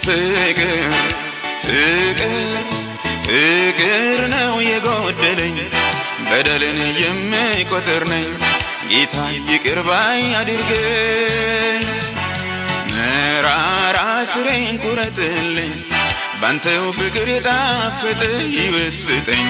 ፍቅር ፍቅር ፍቅር ነው የጎደለኝ በደልን የምቆጥር ነኝ ጌታ ይቅር ባይ አድርገኝ መራራ ስሬን ቁረጥልኝ ባንተው ፍቅር የጣፈጠ ይወስጠኝ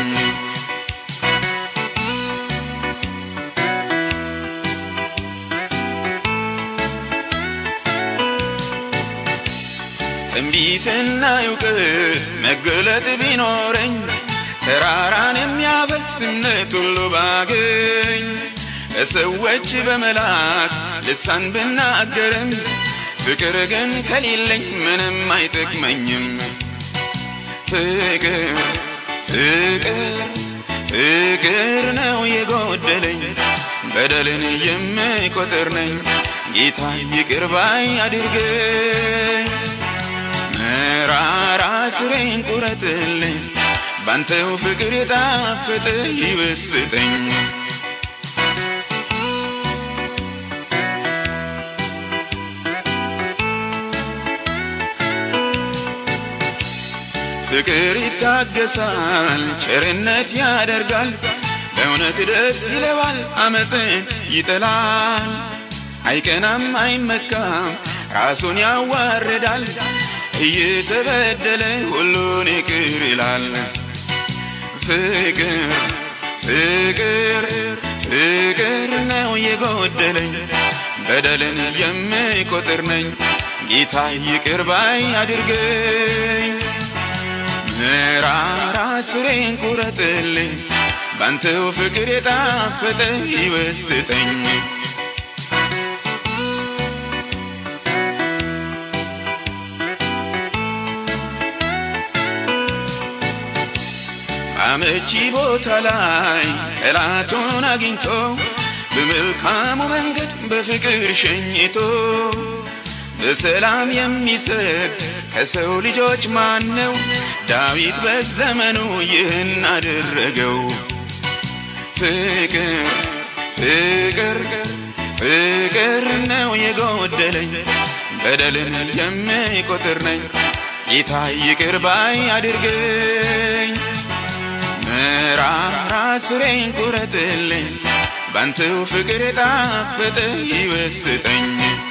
ትንቢትና እውቀት መገለጥ ቢኖረኝ ተራራን የሚያፈልስ እምነት ሁሉ ባገኝ ለሰዎች በመላክ ልሳን ብናገርም ፍቅር ግን ከሌለኝ ምንም አይጠቅመኝም። ፍቅር ፍቅር ፍቅር ነው የጎደለኝ በደልን የምቆጥር ነኝ ጌታ ይቅር ባይ አድርገኝ መራራ ስሬን ቁረጥልኝ ባንተው ፍቅር የጣፈጠ ይወስጠኝ ፍቅር ይታገሳል፣ ቸርነት ያደርጋል፣ በእውነት ደስ ይለዋል፣ አመፅን ይጠላል። አይቀናም፣ አይመካም፣ ራሱን ያዋርዳል፣ እየተበደለ ሁሉን ይቅር ይላል። ፍቅር ፍቅር ፍቅር ነው የጎደለኝ በደልን የምቆጥር ነኝ ጌታ ይቅር ባይ አድርገኝ መራራ ስሬን ቁረጥልኝ ባንተው ፍቅር የጣፈጠ ይወስጠኝ አመቺ ቦታ ላይ ጠላቱን አግኝቶ በመልካሙ መንገድ በፍቅር ሸኝቶ በሰላም የሚሰድ ከሰው ልጆች ማን ነው? ዳዊት በዘመኑ ይህን አደረገው። ፍቅር ፍቅር ፍቅር ነው የጎደለኝ በደልን የምቆጥር ነኝ ጌታ ይቅር ባይ አድርገኝ መራራ ስሬን ቁረጥልኝ ባንተው ፍቅር የጣፈጠ ይወስጠኝ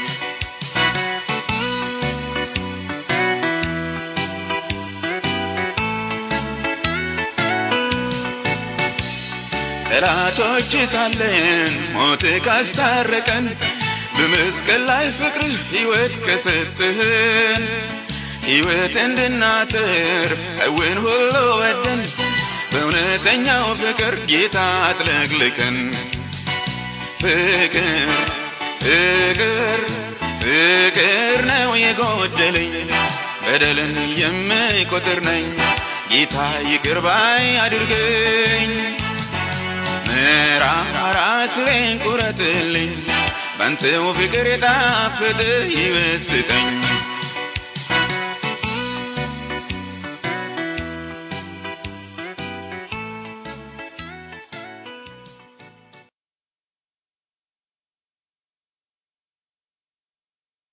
ጠላቶች ሳለን ሞት ካስታረቀን በመስቀል ላይ ፍቅርህ ሕይወት ከሰጥህን ሕይወት እንድናተርፍ ሰውን ሁሉ ወደን በእውነተኛው ፍቅር ጌታ አጥለቅልቀን ፍቅር ፍቅር ፍቅር ነው የጎደለኝ በደልን የምቆጥር ነኝ ጌታ ይቅር ባይ አድርገኝ መራራ ስሬን ቁረጥልኝ ባንተው ፍቅር የጣፈጠ ይወስጠኝ